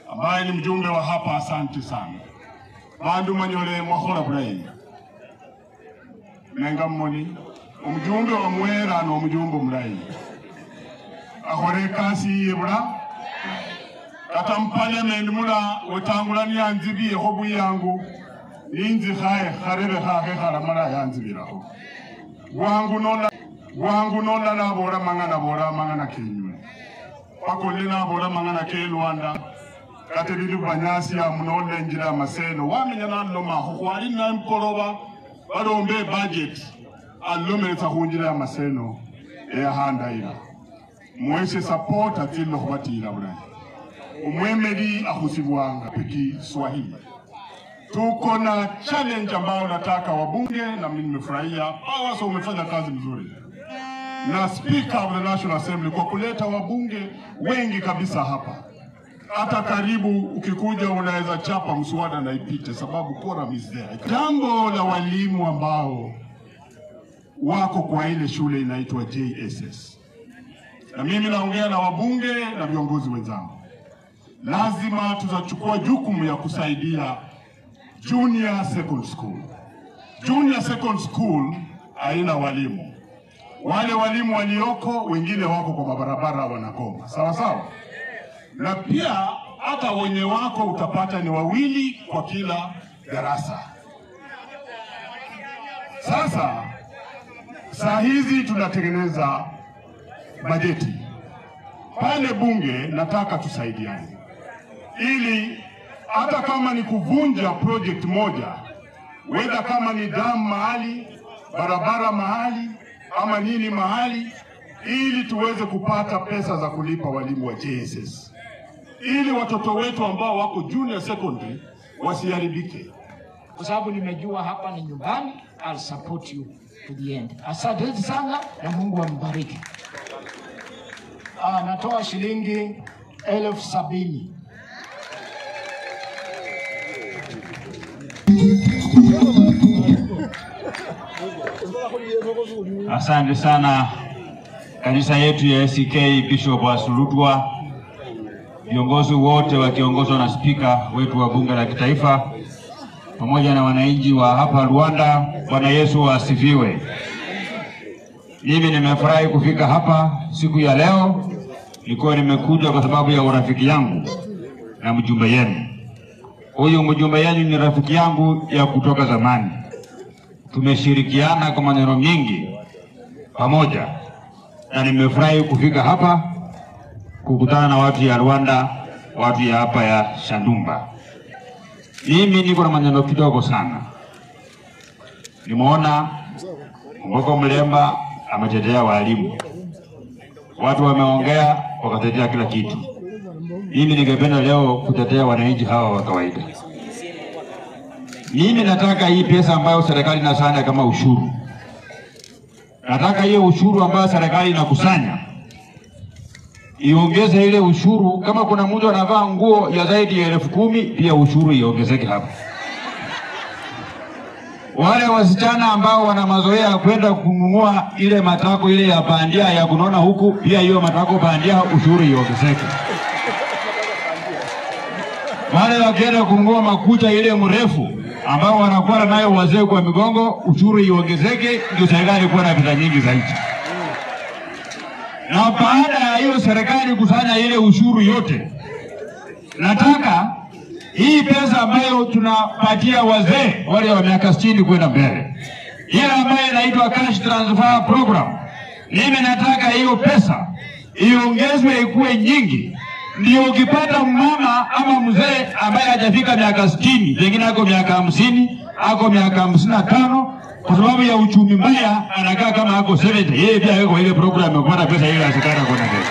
ambaye ni mjumbe wa hapa, asante sana bandu manyole mwakhola bulayi nenga mmoni omujumbe wa mwera n'omujumbe omulayi akhole ekasi yiye bula kata mupaliamendi mula wetangulani yanzibiyekho buyangu ninzikhaye kharebe khakhe khalamala yanzibirakho bwangu nola bwangu nola nabola mang'ana bola mang'ana kenywe pakolle nabola mang'ana ke lwanda kate bili banyasi amu nolenjira amaseno wamenya nalomakho khwali nampoloba balombe ebudget alomeletsa khunjira ya maseno eyahandayila mwese support atsile khubatila bulayi umwemeli akhusibwanga peki swahili tuko na challenge ambayo nataka wabunge na mimi nimefurahia Pawaso umefanya kazi nzuri na speaker of the National Assembly kwa kuleta wabunge wengi kabisa hapa hata karibu ukikuja unaweza chapa mswada na ipite, sababu quorum is there. Jambo la walimu ambao wako kwa ile shule inaitwa JSS, na mimi naongea na wabunge na viongozi wenzangu, lazima tutachukua jukumu ya kusaidia junior second school. Junior second school haina walimu, wale walimu walioko wengine wako kwa mabarabara wanagoma, sawa sawa na pia hata wenye wako utapata ni wawili kwa kila darasa. Sasa saa hizi tunatengeneza bajeti pale bunge, nataka tusaidiane ili hata kama ni kuvunja project moja, weda kama ni damu mahali, barabara mahali, ama nini mahali, ili tuweze kupata pesa za kulipa walimu wa JSS ili watoto wetu ambao wako junior secondary wasiharibike. kwa sababu nimejua hapa ni nyumbani. I'll support you to the end. Asante sana na Mungu ambariki. Ah, natoa shilingi elfu sabini. Asante sana kanisa yetu ya ACK Bishop Wasulutwa, viongozi wote wakiongozwa na spika wetu wa bunge la kitaifa pamoja na wananchi wa hapa Rwanda. Bwana Yesu asifiwe. Mimi nimefurahi kufika hapa siku ya leo, nilikuwa nimekuja kwa sababu ya urafiki yangu na mjumbe yenu. Huyu mjumbe yenu ni rafiki yangu ya kutoka zamani, tumeshirikiana kwa maneno mengi pamoja, na nimefurahi kufika hapa kukutana na watu ya Rwanda, watu ya hapa ya Shandumba. Mimi niko na maneno kidogo sana. Nimeona Mboko Mlemba ametetea walimu, watu wameongea wakatetea kila kitu. Mimi ningependa leo kutetea wananchi hawa wa kawaida. Mimi nataka hii pesa ambayo serikali inasanya kama ushuru, nataka hiyo ushuru ambayo serikali inakusanya iongeze ile ushuru. Kama kuna mtu anavaa nguo ya zaidi ya elfu kumi pia ushuru iongezeke hapa. Wale wasichana ambao wana mazoea ya kwenda kununua ile matako ile ya bandia ya kunona huku, pia hiyo matako bandia ushuru iongezeke. Wale wakienda kununua makucha ile mrefu ambao wanakuwa nayo wazee kwa migongo, ushuru iongezeke, ndio serikali kuwa na pesa nyingi zaidi na baada ya hiyo serikali kusanya ile ushuru yote, nataka hii pesa ambayo tunapatia wazee wale wa miaka sitini kwenda mbele, ile ambayo inaitwa cash transfer program, mimi nataka hiyo pesa iongezwe ikuwe nyingi, ndio ukipata mama ama mzee ambaye hajafika miaka sitini, pengine ako miaka hamsini, ako miaka hamsini na tano kwa sababu ya uchumi mbaya anakaa kama ako 70 yeye pia yuko ile program ya kupata pesa ile asikana kwenda mbele.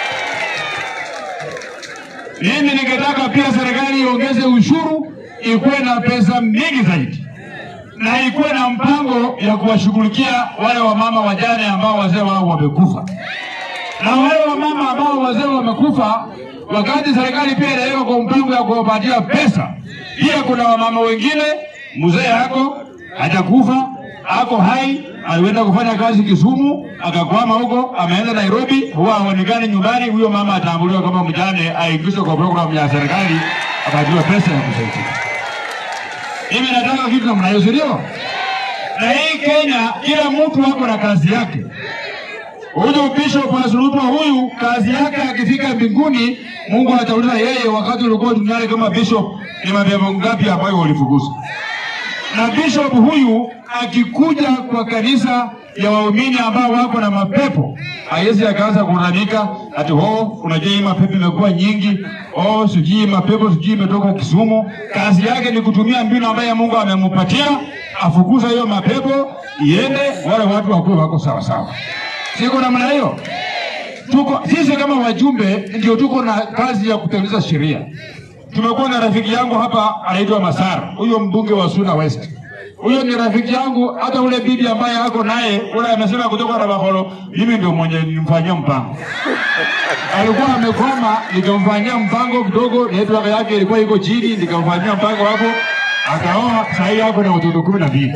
Mimi ningetaka pia serikali iongeze ushuru ikuwe na pesa mingi zaidi na ikuwe na mpango ya kuwashughulikia wale wamama wajane ambao wazee wao wamekufa, na wale wamama ambao wazee wamekufa, wakati serikali pia inaweka kwa mpango ya kuwapatia pesa, pia kuna wamama wengine mzee yako hajakufa ako hai, alienda kufanya kazi Kisumu, akakwama huko, ameenda Nairobi, huwa haonekani nyumbani. Huyo mama atambuliwa kama mjane, aingizwe kwa programu ya serikali, akatiwa pesa ya kusaidia. Mimi nataka kitu namna hiyo, si ndio? Na hii Kenya, kila mtu ako na kazi yake. Huyu Bishop Asurutwa huyu kazi yake akifika mbinguni, Mungu atauliza yeye, wakati ulikuwa duniani kama bishop, ni mapepo ngapi ambayo ulifukuza? Na bishop huyu akikuja kwa kanisa ya waumini ambao wako na mapepo, haiwezi akaanza kulalamika ati oh, unajua hii mapepo imekuwa nyingi, oh, sijui mapepo sijui imetoka Kisumu. Kazi yake ni kutumia mbinu ambayo Mungu amempatia, afukuza hiyo mapepo iende, wale watu wakuwe wako sawa sawa. Siko namna hiyo. Tuko sisi kama wajumbe ndio tuko na kazi ya kutekeleza sheria. Tumekuwa na rafiki yangu hapa anaitwa Masara, huyo mbunge wa Suna West. Huyo ni rafiki yangu, hata ule bibi ambaye ako naye ule amesema kutoka na Baholo, mimi ndio mwenye nimfanyia mpango. Alikuwa amekwama, nikamfanyia mpango kidogo, network yake ilikuwa iko chini, nikamfanyia mpango hapo, akaoa, sasa hivi ako na watoto kumi na mbili.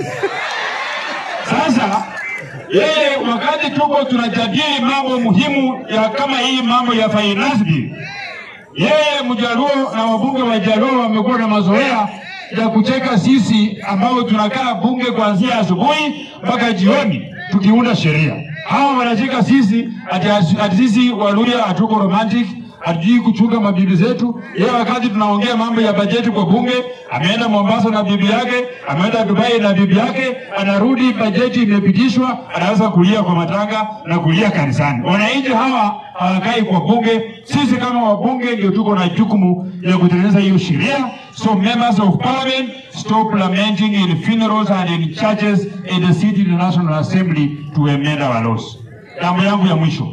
Sasa yeye wakati tuko tunajadili mambo muhimu ya kama hii mambo ya finance bill, yeye Mjaluo na wabunge wa Jaluo wamekuwa na mazoea ya kucheka sisi ambao tunakaa bunge kuanzia asubuhi mpaka jioni tukiunda sheria. Hawa wanacheka sisi ati, ati sisi Waluya hatuko romantic, hatujui kuchunga mabibi zetu. Yeye wakati tunaongea mambo ya bajeti kwa bunge, ameenda Mombasa na bibi yake, ameenda Dubai na bibi yake, anarudi bajeti imepitishwa, anaanza kulia kwa matanga na kulia kanisani. Wananchi hawa hawakai kwa bunge. Sisi kama wabunge ndio tuko na jukumu ya kutengeneza hiyo sheria. So members of parliament stop lamenting in funerals and in churches in the city the National Assembly to amend our laws. Jambo yangu ya mwisho,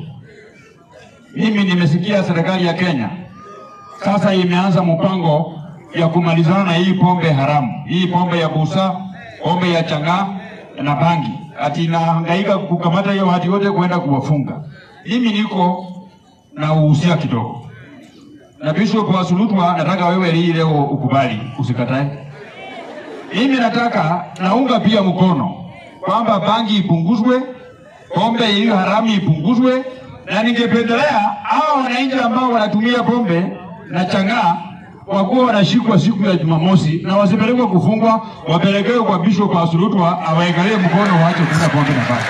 mimi nimesikia serikali ya Kenya sasa imeanza mpango ya kumalizana na hii pombe haramu, hii pombe ya busa, pombe ya chang'aa na bangi, ati inahangaika kukamata hiyo watu wote kwenda kuwafunga. Mimi niko na uhusia kidogo na Bishop wa Sulutwa, nataka wewe hii leo ukubali, usikatae. Mimi nataka naunga pia mkono kwamba bangi ipunguzwe, pombe hiyo haramu ipunguzwe, na ningependelea hao wananchi ambao wanatumia pombe na chang'aa wakuwa wanashikwa siku ya Jumamosi na wasipelekwe kufungwa, wapelekewe kwa Bishop wa Sulutwa awaekalie mkono, waache kunywa pombe na bangi,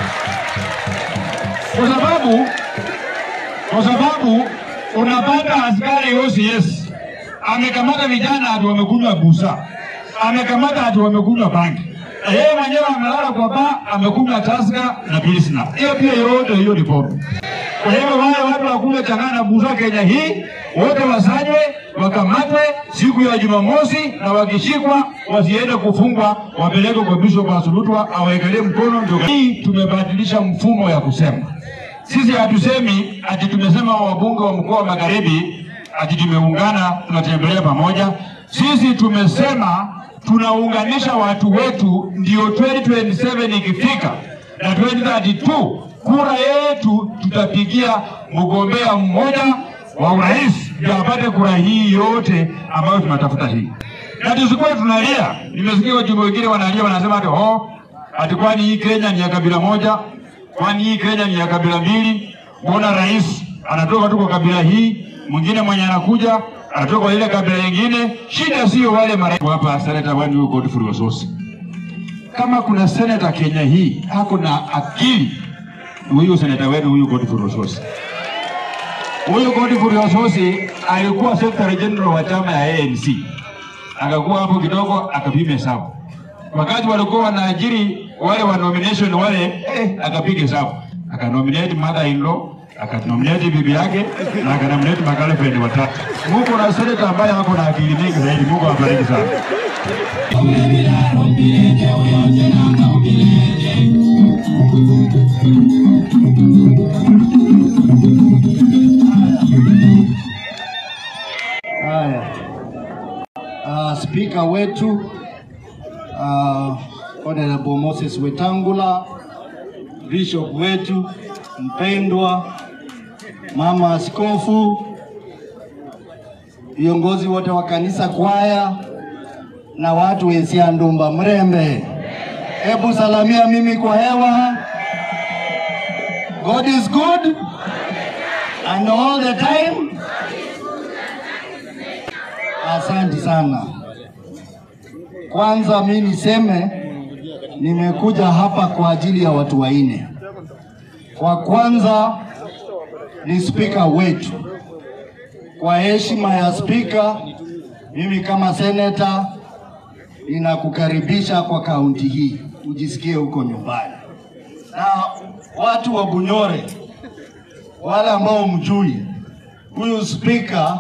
kwa sababu kwa sababu unapata askari OCS amekamata vijana ati wamekunywa busa, amekamata ati wamekunywa bangi, na yeye mwenyewe amelala kwa baa amekunywa taska na pilsna. Hiyo pia yote hiyo ni pombe. Kwa hivyo wale watu wakunywa chang'aa na busa Kenya hii wote wasanywe, wakamatwe siku ya Jumamosi, na wakishikwa wasiende kufungwa, wapelekwe kwa Bishop Asulutwa awaekelee mkono. Ndio hii tumebadilisha mfumo ya kusema sisi hatusemi ati tumesema wabunge wa mkoa wa Magharibi ati tumeungana tunatembelea pamoja. Sisi tumesema tunaunganisha watu wetu, ndio 2027 ikifika na 2032 kura yetu tutapigia mgombea mmoja wa urais ndio apate kura hii yote ambayo tunatafuta hii, na tusikuwe tunalia. Nimesikia wajumbe wengine wanalia, wanasema ati oh, ati kwani hii Kenya ni ya kabila moja kwani hii Kenya ni ya kabila mbili? Mbona rais anatoka tu kwa kabila hii, mwingine mwenye anakuja anatoka kwa ile kabila nyingine? Shida sio wale marais hapa. Senata wani huyu Godfrey Osotsi, kama kuna senata Kenya hii hako na akili, huyu senata wenu huyu Godfrey Osotsi. Huyu Godfrey Osotsi alikuwa secretary general wa chama ya ANC, akakuwa hapo kidogo, akapima hesabu wakati walikuwa wanaajiri wale wa nomination wale eh, akapiga hesabu akanominate mother in law akanominate bibi yake na akanominate magirlfriend watatu. Mungu na seneta ambaye ako na akili mingi zaidi. Mungu awabariki sana. Haya, uh, spika wetu uh, Honorable Moses Wetangula, bishop wetu mpendwa, mama askofu, viongozi wote wa kanisa, kwaya na watu wensia Ndumba Mrembe, Hebu salamia mimi kwa hewa. God is good and all the time. Asante sana. Kwanza mi niseme nimekuja hapa kwa ajili ya watu wanne. Kwa kwanza ni spika wetu. Kwa heshima ya spika, mimi kama seneta ninakukaribisha kwa kaunti hii, ujisikie huko nyumbani. Na watu wa Bunyore, wale ambao mjui, huyu spika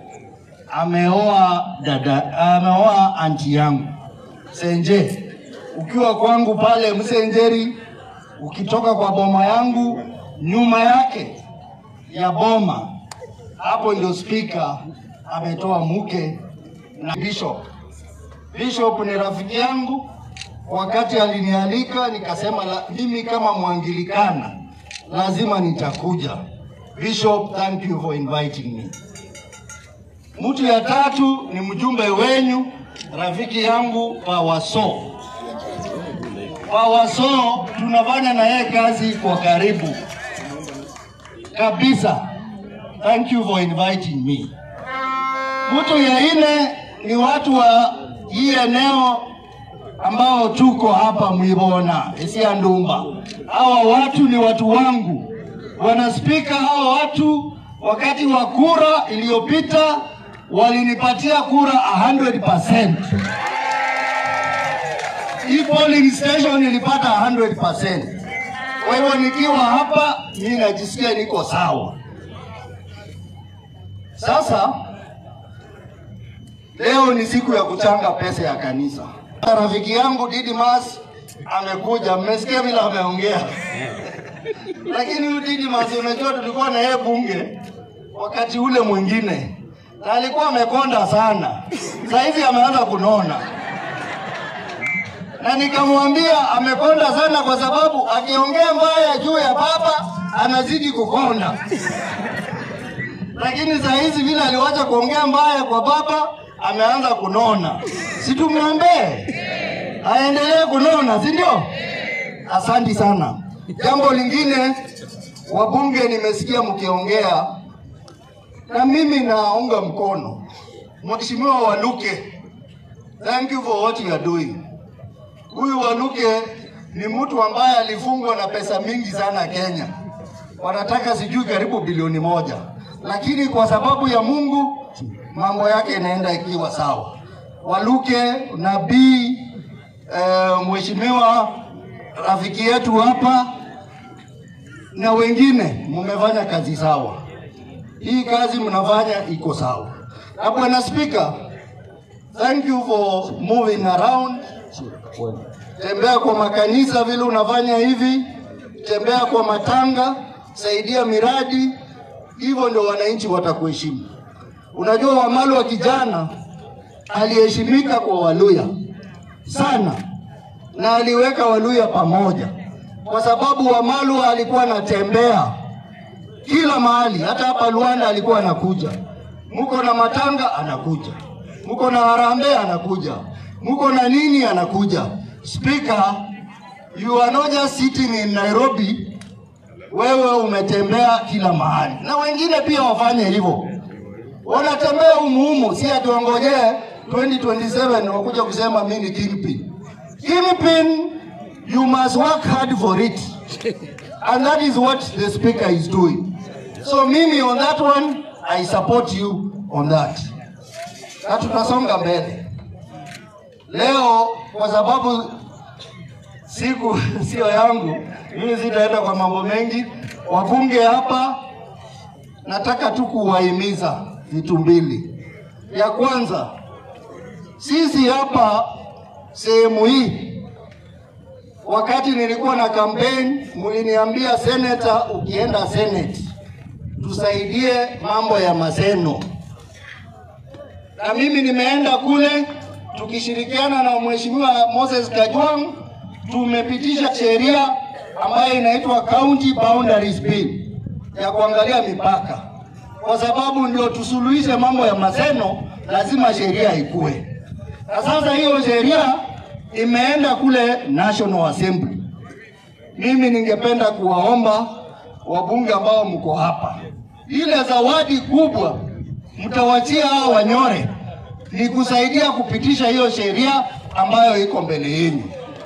ameoa dada, ameoa anti yangu Senje. Ukiwa kwangu pale Msenjeri, ukitoka kwa boma yangu, nyuma yake ya boma, hapo ndio spika ametoa mke na bishop. Bishop ni rafiki yangu, wakati alinialika nikasema la, mimi kama Mwangilikana lazima nitakuja. Bishop, thank you for inviting me. Mtu ya tatu ni mjumbe wenyu, rafiki yangu Pawaso. Pawaso tunafanya na yeye kazi kwa karibu kabisa. Thank you for inviting me. Mtu ya nne ni watu wa hii eneo ambao tuko hapa Mwibona, Esia Ndumba. Hawa watu ni watu wangu, wanaspika. Hawa watu wakati wa kura iliyopita walinipatia kura 100%. Hii polling station ilipata 100%. Kwa hivyo nikiwa hapa mimi najisikia niko sawa. Sasa leo ni siku ya kuchanga pesa ya kanisa. Rafiki yangu Didimas amekuja, mmesikia vile ameongea lakini huyu Didimas, unajua tulikuwa na yeye bunge wakati ule mwingine, na alikuwa amekonda sana. Sasa hivi ameanza kunona, na nikamwambia amekonda sana kwa sababu akiongea mbaya juu ya baba anazidi kukonda lakini saa hizi vile aliwacha kuongea mbaya kwa baba, ameanza kunona. Si tumwombee aendelee kunona, si ndio? Asanti sana. Jambo lingine, wabunge, nimesikia mkiongea na mimi naunga mkono Mheshimiwa Waluke, thank you for what you are doing. Huyu Waluke ni mtu ambaye alifungwa na pesa mingi sana Kenya, wanataka sijui karibu bilioni moja, lakini kwa sababu ya Mungu mambo yake inaenda ikiwa sawa. Waluke nabii eh, mheshimiwa rafiki yetu hapa na wengine mmefanya kazi sawa. Hii kazi mnafanya iko sawa. Na bwana Spika, thank you for moving around. Tembea kwa makanisa vile unafanya hivi, tembea kwa matanga, saidia miradi, hivyo ndio wananchi watakuheshimu. Unajua Wamalu wa kijana aliheshimika kwa Waluya sana na aliweka Waluya pamoja, kwa sababu Wamalu alikuwa anatembea kila mahali, hata hapa Luanda alikuwa anakuja. Muko na matanga anakuja, muko na harambee anakuja, muko na nini anakuja. Speaker, you are not just sitting in Nairobi, wewe umetembea kila mahali, na wengine pia wafanye hivyo, wanatembea umuhumu, si atuongojee 2027 wakuja kusema mimi ni kingpin. Kingpin, you must work hard for it. And that is what the speaker is doing. So mimi on that one, I support you on that. Na tutasonga mbele. Leo kwa sababu siku sio yangu, mimi sitaenda kwa mambo mengi. Wabunge hapa, nataka tu kuwahimiza vitu mbili. Ya kwanza, sisi hapa sehemu hii wakati nilikuwa na kampeni, mliniambia seneta, ukienda senate tusaidie mambo ya maseno, na mimi nimeenda kule tukishirikiana na mheshimiwa Moses Kajwang, tumepitisha sheria ambayo inaitwa County Boundaries Bill ya kuangalia mipaka, kwa sababu ndio tusuluhishe mambo ya maseno, lazima sheria ikue. Na sasa hiyo sheria imeenda kule National Assembly. Mimi ningependa kuwaomba wabunge ambao mko hapa, ile zawadi kubwa mtawachia hao wanyore ni kusaidia kupitisha hiyo sheria ambayo iko mbele yenu,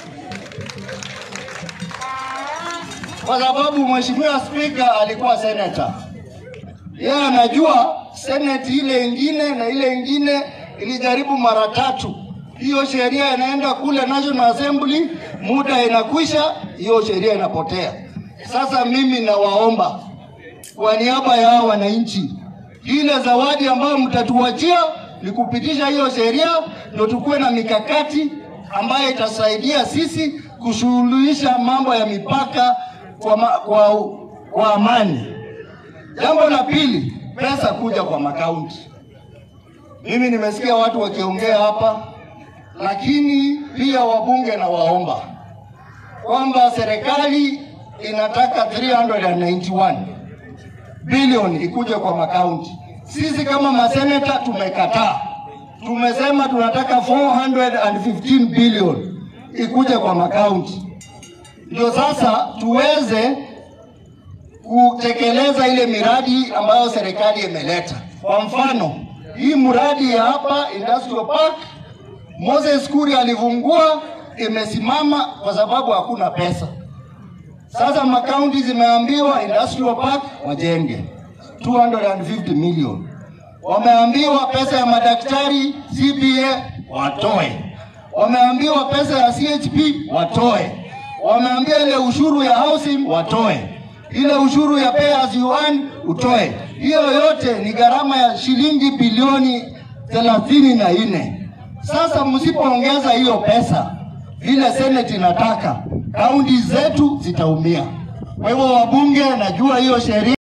kwa sababu mheshimiwa spika alikuwa seneta, yeye anajua seneti ile ingine na ile ingine ilijaribu mara tatu. Hiyo sheria inaenda kule National Assembly, muda inakwisha, hiyo sheria inapotea. Sasa mimi nawaomba kwa niaba ya hao wananchi, ile zawadi ambayo mtatuachia ni kupitisha hiyo sheria, ndio tukuwe na mikakati ambayo itasaidia sisi kusuluhisha mambo ya mipaka kwa, ma, kwa, kwa amani. Jambo la pili, pesa kuja kwa makaunti. Mimi nimesikia watu wakiongea hapa, lakini pia wabunge na waomba kwamba serikali inataka 391 bilioni ikuje kwa makaunti. Sisi kama maseneta tumekataa, tumesema tunataka 415 bilioni ikuje kwa makaunti, ndio sasa tuweze kutekeleza ile miradi ambayo serikali imeleta. Kwa mfano, hii mradi ya hapa Industrial Park Moses Kuria alivungua, imesimama kwa sababu hakuna pesa. Sasa makaunti zimeambiwa Industrial Park wajenge 250 million, wameambiwa pesa ya madaktari CBA watoe, wameambiwa pesa ya CHP watoe, wameambiwa ile ushuru ya housing watoe, ile ushuru ya pay as you earn utoe. Hiyo yote ni gharama ya shilingi bilioni thelathini na nne. Sasa msipoongeza hiyo pesa vile seneti inataka, kaunti zetu zitaumia. Kwa hivyo wabunge, najua hiyo sheria